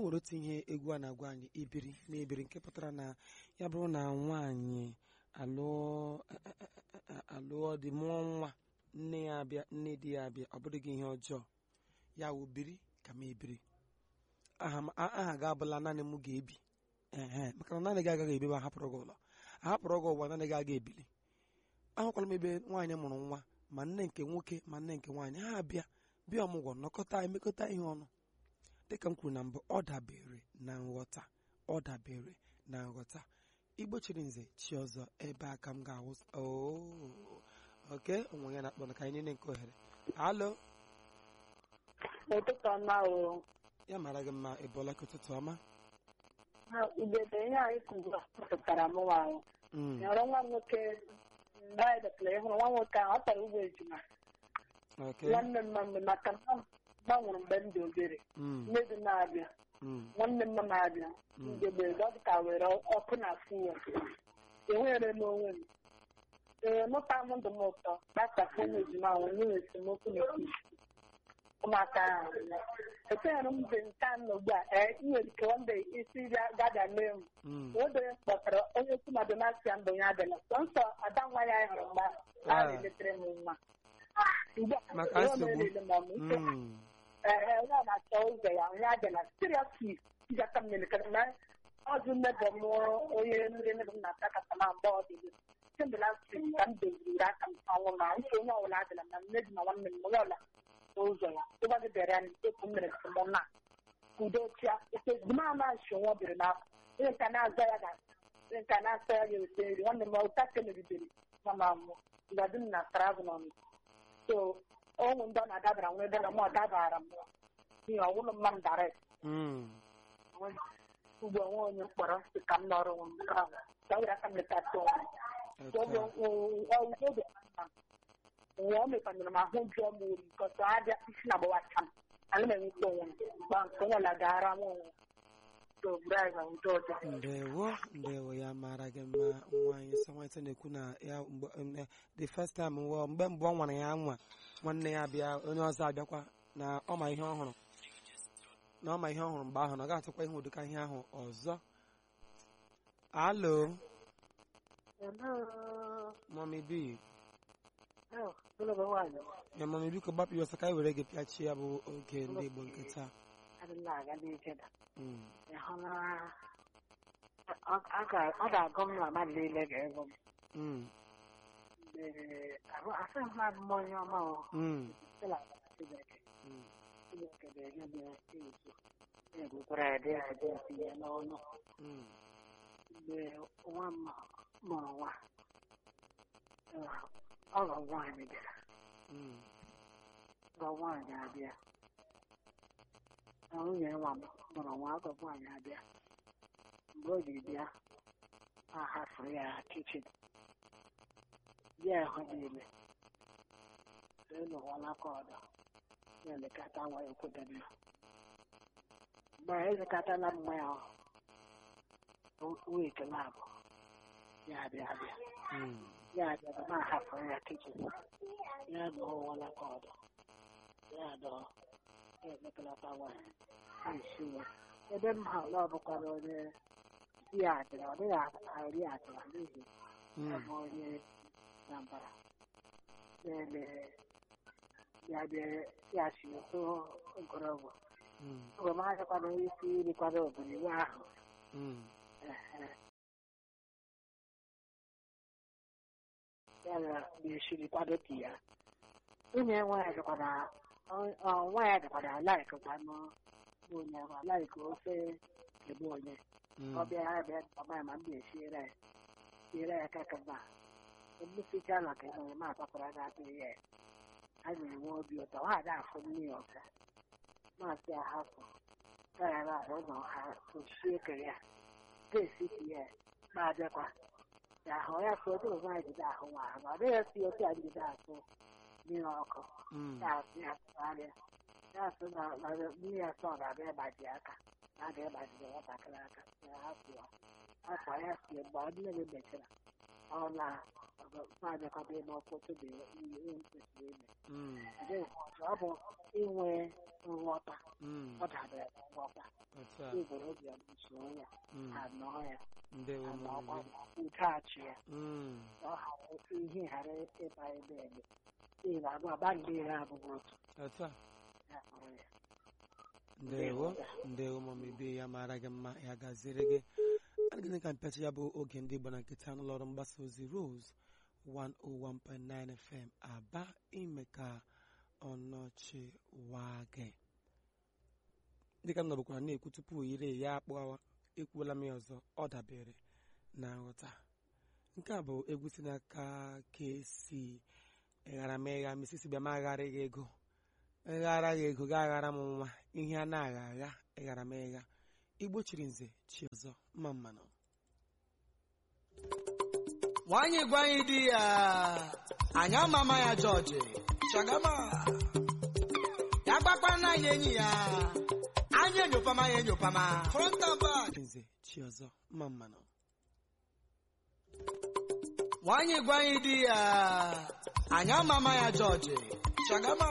nwere otu ihe egwu a na-agwa anyị ibiri na ebiri nke pụtara na ya bụrụ na nwaanyị alụọ alụọ dị mụọ nwa nne ya abịa nne di ya abịa ọ bụrụ gị ihe ọjọọ ya wụ biri ka m ebiri aha m- a- aha ga abụla naanị m ga-ebi ehe maka na naanị gị agaghị ebi ma ahapụrụ gị ụlọ ahapụrụ gị ụwa naanị gị aga ebili ahụkwala m ebe nwaanyị mụrụ nwa ma nne nke nwoke ma nne nke nwaanyị ha abịa bịa ọmụgwọ nọkọta emekọta ihe ọnụ dịka m kwuru na mbụ ọ dabere na nghọta ọ dabere na nghọta igbo chiri nze chi ọzọ ebe aka m ga-awụ Oo, oke onwe ya na-akpọ na ka anyị niile nke ohere alo ụtụtụ ọma o ya mara gị mma ị bụọla ka ụtụtụ ọma ugebe ihe anyị kụziri pụtara m nwa ahụ Mm, nyọrọ nwa m nwoke mgbe anyị dọtara ịhụrụ nwa nwoke ahụ ọ tara ugbo ejima oke nwanne m mma maka na m gbanwere mgbe m dị obere Mm, nne dị na-abịa mm, nwanne m na-abịa Mm. ugegbe ọ dị ka were ọkụ na fuwa enwere m onwe m ee mụta m ndụ m ụtọ gbasapụ ụmụ ejima ahụ nye esemokwu n'etiti ụmụaka ahụ echenyere m mgbe nke a nọ ugbu a ee ị nwere ike wanda isi gada mee m mm. oge kpọtara onye okwu na donatia mbụ ya adịla sọnsọ ada nwa ya hụrụ mgbe ahụ a Ah. na-eletere m nwa ugbu a Maka enwe m nsogbu. elele ma m ike Mm, ee onye a na-achọ ụzọ ya onye adịla seriously iji aka m melekere na ọzụ mmebọ m onye nri nri m na-ata kata na mgbe ọ dịghị kemgbe last week ka m doziri aka m ọnwụ na nke onye ọbụla adịla na nne dị na nwanne m onye ọbụla n'ụzọ ya ịgbagị bịara ya n'ikpekwu m mere ka m na udo chia ete duma na-achị nwa biri n'afọ onye nka na-aza ya ga onye nka na-asa ya ga-ete nri nwanne m ụta ka megidere nwa m amụ ngadi m na travel n'ọnụ so ụmụ ndị ọ na-adabara nwa ebe na mụ ọ dabara m n'ihi ọwụlụ mma m dara mm. ugbo onwe onye mkpọrọ si ka m nọrọ onwe m ka ka were aka m letata onwe m Otu a. oge nwa o mekanyere m ahụ jụọ m ori kọsọ abịa isi na agbawacha m ana m enweta onwe m gba nke onye ọla gara m onwe m so braiva ụdị ọzọ ndewo ndewo ya mara gị mma nwaanyị sọnwaịta na-ekwu na ya mgbe em, eh, the first time wụ mgbe mbụ ọ nwara ya nwa nwanne ya bịa onye ọzọ abịakwa na ọ ma ihe ọhụrụ na ọ ma ihe ọhụrụ mgbe ahụ na ọ ga-atụkwa ihe ụdịka ihe ahụ ọzọ alo mami bi ya mami biko gbapụ ya ọsọ ka anyị were gị pịachie ya bụ oge ndị igbo nke taa adịla aga n'ike da Mm, ịhụla ọ ga-agụ m na mmadụ niile ga-ego m mm, mgbe asị m na m onye ọma o mm, sịla Chineke mm. Chineke ga-enye m ezu na-ebukwara ya dị ya dị tinye n'ọnụ Mm, mgbe nwa m mụrụ nwa ọgọ nwaanyị bịara mm, ọgọ nwaanyị abịa na nwunye nwa m mụrụ nwa ọgọ nwaanyị abịa mgbe o ji bịa a hafụrụ ya kichin ya ahụ niile ịnụwala ka ọdọ ya elekọta nwa ya kwudebe ya mgbe a elekọtala mma ya wiki labụ ya abịa abịa mm. ya abịa ma hafụrụ ya kichin ya nụwala ka ọdọ ya dọ ya elekọta nwa ya na-esi ya ebe m ha ọ bụkwara onye di ya adịra ọ dịghị arị adịra n'ihi Mm, ọbụ onye Anambra na-eme ya bịa ya si otu ogologo mm, oge m agakwana isi irikwado obodo iwe ahụ mm. ehe. ya na ga-esiri kwado ka ya nwunye nwaanyị dịkwana nwaanyị dịkwana alaikekwanụ onye ahụ alaike ofe ebe onye Mm. ọ bịa ya bịa ọma ma m ga-esiere ya siere ya kaka mma mmesicha na ka onye m akpakwara ga-atụrụ ya a na-enwe obi ụtọ ha ada afụ mmiri ọzọ maasị ahapụ gaghara ahụ ụlọ ha ochichi ekere ya ga-esiti ya na-abịakwa ya ahụ ya ka otu ụzọ anyị jide ahụ nwa ahụ ọ dịghị esi otu anyị jide atụ mmiri ọkụ Mm. ya asị ya tụgharịa ya asị na na mmiri asọ ga-abịa ịgbaji aka na a ga-ịgbajiri nwatakịrị aka ya hapụ ya akwa ya sie mgbe ọ niile mechara ọ na na-abịakọta ime ọkpụtụ dị ihe m kwesịrị ime Mm, adịghị m ọzọ ọ bụ inwe nghọta mm, ọ dabere na nghọta otu a igwere obi ya usoro ya Mm, anọọ ya ndewo anọọkwa mọmị udeachị ya Mm, ọ ghara ihe ghara ịba ebe ebe n'ihi na agba agba ndị ire abụghị otu otu a ya kpọrọ ya ndewo ndewo mọmị bi ya mara gị mma ya gaziere gị adịghị ka mpịachi ya bụ oge ndị Igbo na nkịta n'ụlọ ọrụ mgbasa ozi Rose 101.9 FM aba ime ka ọnọchi waa gị dịka m nọbụkwara na-ekwu tupu ire ya akpọwa ekwuola m ya ọzọ ọ dabere na nghọta nke a bụ egwu si n'aka kesi ịghara m ịgha misisi bịa m agharịghị ego ịghara gị ego ga aghara m nwa ihe a na-agha agha ịghara m ịgha igbo chiri nze chi ọzọ mma mmanụ nwanyị gwa anyị di ya anyị amama ya jọji shagama ya gbakwana anyị enyi ya anyị enyopama ya enyopama front and back Chi nze chi ọzọ mma mmanụ nwanyị gwa anyị di ya anyị amama ya jọji shagama